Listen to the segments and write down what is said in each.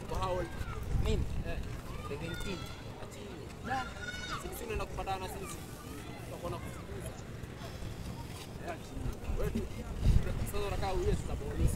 Uko how old? Mimi Eh, 17. ati Da. sisi tunaenda kupatana na sisi. Tutakuwa na kufukuza. Eh, ati wewe tu sasa unakaa uye sasa polisi.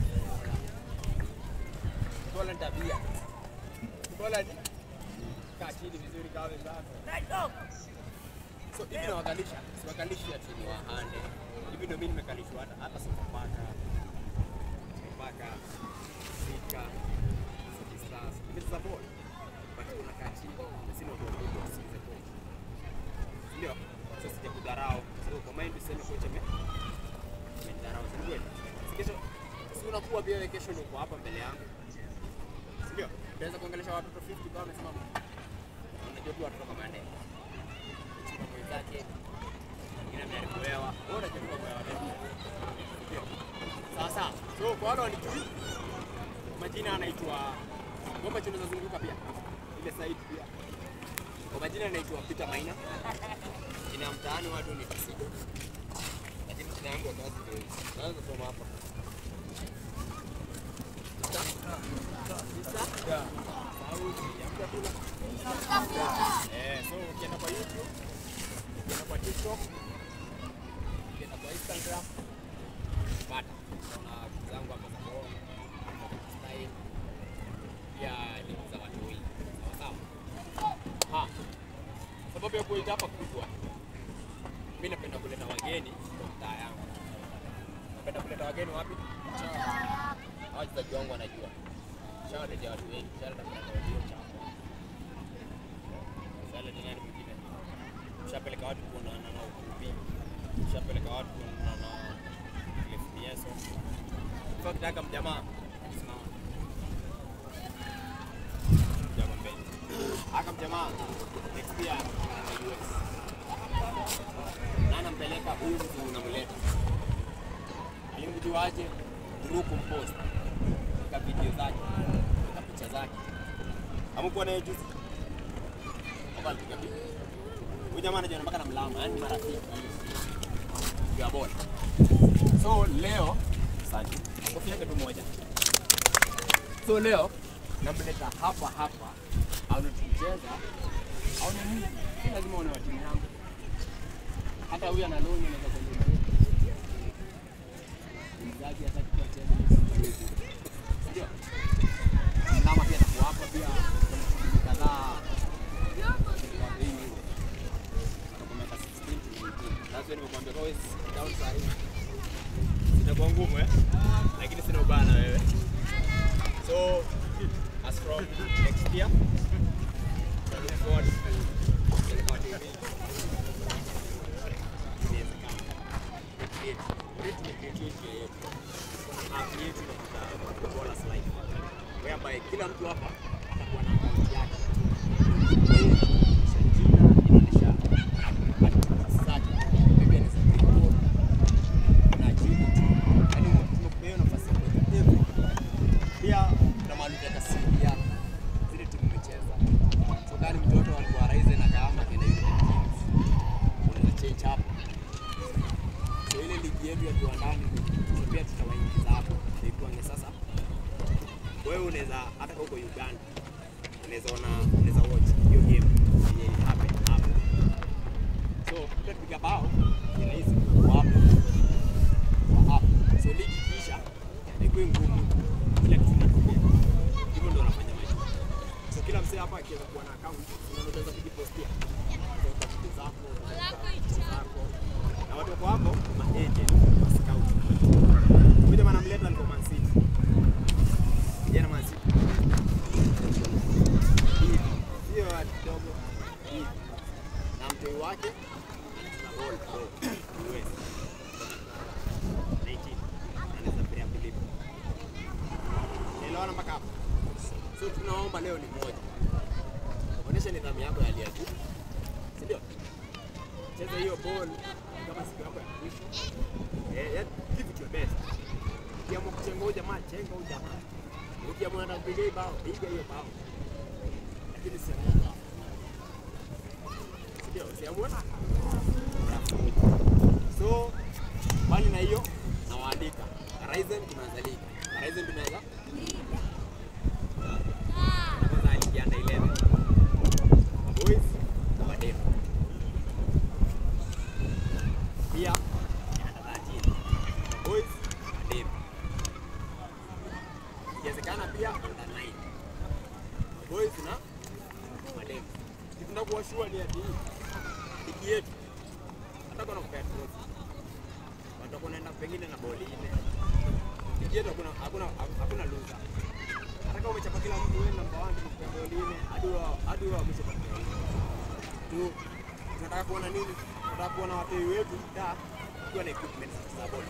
Bora ni tabia. Bora ni kaa chini vizuri kama wenzako. So hivi nawakalisha, siwakalishi ati ni wahande. Hivi ndio mimi nimekalishwa hata hata sipapaka. Sipapaka. Sika. Sikisas. Hivi sasa bora. But unakaa chini. Sina udogo wa sikize coach. Ndio. Sasa sija kudharau. So kwa mind useme coach ame amenidharau. Si kweli? Si kesho si unakuwa pia wewe kesho ndio uko hapa mbele yangu. Si Ndio. Unaweza kuongelesha watoto 50 kama wamesimama. Unajua tu watoto kama ndege chuma mwenzake mwingine ameharibu hewa wewe unajua tu mambo ya watoto Ndio. sawa sawa so kwa wale wanijui majina anaitwa ngomba chino zazunguka pia ile side pia kwa majina anaitwa Peter Maina jina ya mtaani watu ni Tisido lakini jina yangu ya kazi ndio hii. naweza kusoma hapa Sauti ya mtakula. Eh, so ukienda kwa YouTube, ukienda kwa TikTok, ukienda kwa Instagram, pata. Kuna vitu zangu hapa za Bongo, style, pia link za watu wengi. Sawa sawa. Ha. Sababu ya kuita hapa kubwa. Mimi napenda kuleta wageni kwa mtaa yangu. Napenda kuleta wageni wapi? Hawa wachezaji wangu wanajua. Shawaletea watu wengi, shaleta kuna audio chako. Shaleta nani mwingine? Shapeleka watu kuonana na ukubi. Shapeleka watu kuonana na FPS. Kwa kitaka mjamaa simama. Mjamaa mbele. Aka mjamaa next year anaenda US. Na anampeleka huyu mtu unamleta. Alimjuaje? Through compost katika video zake, katika picha zake. Hamkuwa naye juzi? Hapa alipiga picha. Huyu jamaa anajiona mpaka na mlama, yani marafiki. Ya bora. So leo asante. Kofi yake tu moja. So leo namleta hapa hapa aone tukicheza aone mimi si lazima aone wa timu yangu. Hata huyu ana loan anaweza kuongea. Mzaji hataki kucheza. Ndio. Mlama pia atakuwa hapa pia kuna shughuli kadhaa. Kwa bei hiyo. Kutoka miaka 16 to 18. That's when nimekuambia kwa down saa hii. Itakuwa ngumu eh? Lakini sina ubaya na wewe. So as from next year I look forward to Silver TV. Inawezekana. Create. Create ni create njia yetu. App yetu inakuta Ballers Life. Whereby kila mtu hapa atakuwa na account yake. Kwa hiyo inaonyesha jina, inaonyesha activities zake. Maybe anaweza click code na jibu tu. Yaani tumekupea hiyo nafasi ya kuweka everything. Pia kuna mahali utaweka CV yako, zile timu umecheza. So kama ni mtoto alikuwa Raizen akaama akaenda United Kings, unaweza change hapo. So ile ligi yetu ya viwandani so pia tutawaingiza hapo, ikuange sasa. Wewe unaweza hata kama uko Uganda, unaweza ona, unaweza watch hiyo game yenye ili happen hapo. So pia tupiga bao ni rahisi kwa hapo kwa hapo. So ligi kisha haikuwi ngumu, kila kitu kinatokea. Hivyo ndio wanafanya maisha. So kila msee hapa akiweza kuwa na account, unaweza kujipostia kuweka vitu zako, kuweka vitu zako na watu wako hapo ma agent ma scout. Huyu jamaa namleta alikuwa Man City. Jana Man City. Hivi. Sio watu kidogo. Hivi. Na mtoi wake anacheza ball pro US. 19. Anaweza pia Philip. Elewana mpaka hapo. So tunaomba leo ni moja. Onyesha nidhamu yako ya hali ya juu. Si ndio? Cheza hiyo ball kama siku yako ya mwisho. Eh, yeah, give it your best. Ukiamua kuchenga huyu jamaa, chenga huyu jamaa. Ukiamua unataka kupiga hii bao, piga hiyo bao. Lakini si bao. Si ndio? Usiamue. So, mbali na hiyo nawaalika. Horizon tumeanza ligi. Horizon tumeanza under 9 boys na mademu. Kitunda kuwashua ni ati ligi yetu hata kuna kupea trophy watakuwa naenda pengine na boli nne. Ligi yetu hakuna hakuna hakuna loser. Hata kama umechapa kila mtu wewe namba 1 kwa boli nne hadi wa hadi wa mwisho kwa boli. Tu tunataka kuona nini? Tunataka kuona watoi wetu da kuwa na equipment za boli.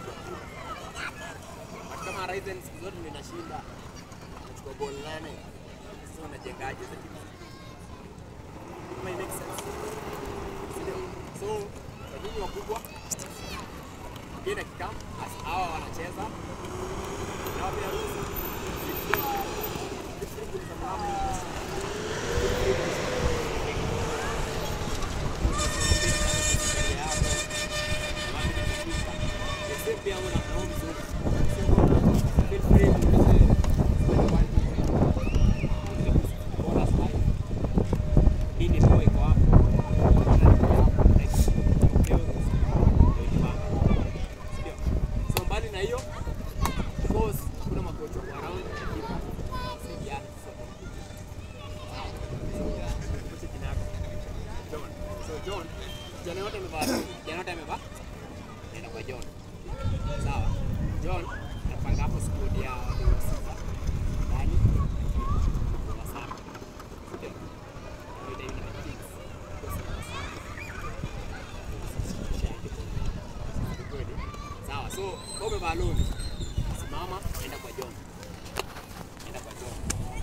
Hata kama Ryzen siku zote ndio inashinda. Nachukua boli nane. Sasa unajengaje hizo timu? Kama it makes sense. Sindio? So, kwa nyinyi wakubwa kile kikam as hawa wanacheza na wapia ruhusa pia una naomba mzuri. Feel free kuulize bora slide. Nini ndio iko hapo? Ndio. So mbali na hiyo of course kuna makocha wa around saidiana sote. Kocha jina yako. John. So John, jana yote amevaa jana yote amevaa nenda kwa John. Sawa. John napanga hapo squad ya watu wa sita. Ndani wa saba. Ndio. Ndio David na Kings. Kwa sababu kweli. Sawa, so wewe umevaa longi. Simama, enda kwa John. Enda kwa John.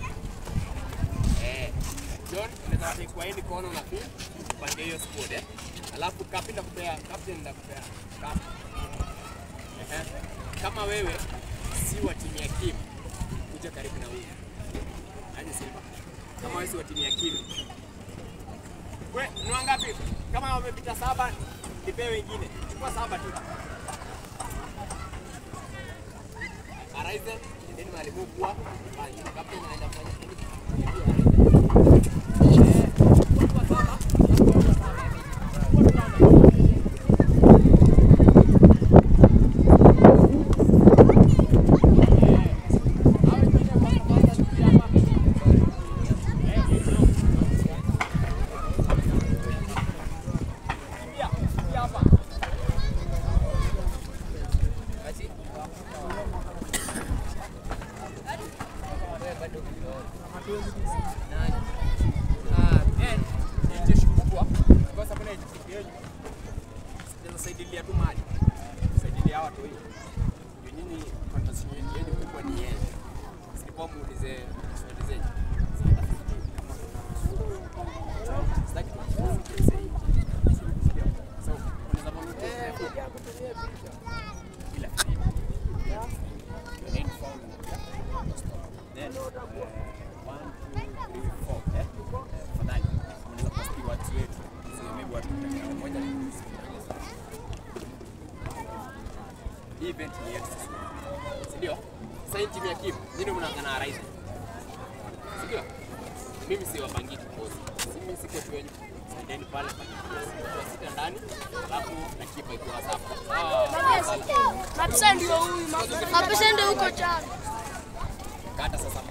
Eh, John unaweza take kwa end corner na pia upange hiyo squad eh. Alafu captain ndakupea, captain ndakupea. Captain. Ehe. Kama wewe si wa timu ya Kim, kuja karibu na huyu. Aje Simba. Kama wewe si wa timu ya Kim. We, ni wangapi? Kama wamepita saba, nipee wengine. Chukua saba tu. Horizon, nendeni mahali mkubwa. Bali, kapteni anaenda kufanya nini? Eh, chukua saba. Chukua saba. Chukua saba. Saidilia tu mali, saidilia hawa watu hivi. Ndio nyinyi fantasy yenu kubwa ni yeye. Sikuwa muulize swali zenyu. Sitaki kuuliza sasa hivi. So, unaweza muuliza bila Your name phone. Then, uh, one, two, three, four. Eh? Tafadhali, unaweza posti watu wetu. So, maybe watu mtakao moja ni kusikia. Hii event ni yetu sisi. Si ndio? Sasa hii timu ya Kim, nyinyi ndio mnaanza na Ryzen. Si ndio? Mimi si wapangi kikosi. Si mimi si coach wenu. Sendeni pale pangi kikosi. Kwa sita ndani, alafu na kipa iko WhatsApp. Ah, Mapesa ndio huyu, mapesa ndio huko chana. kata sasa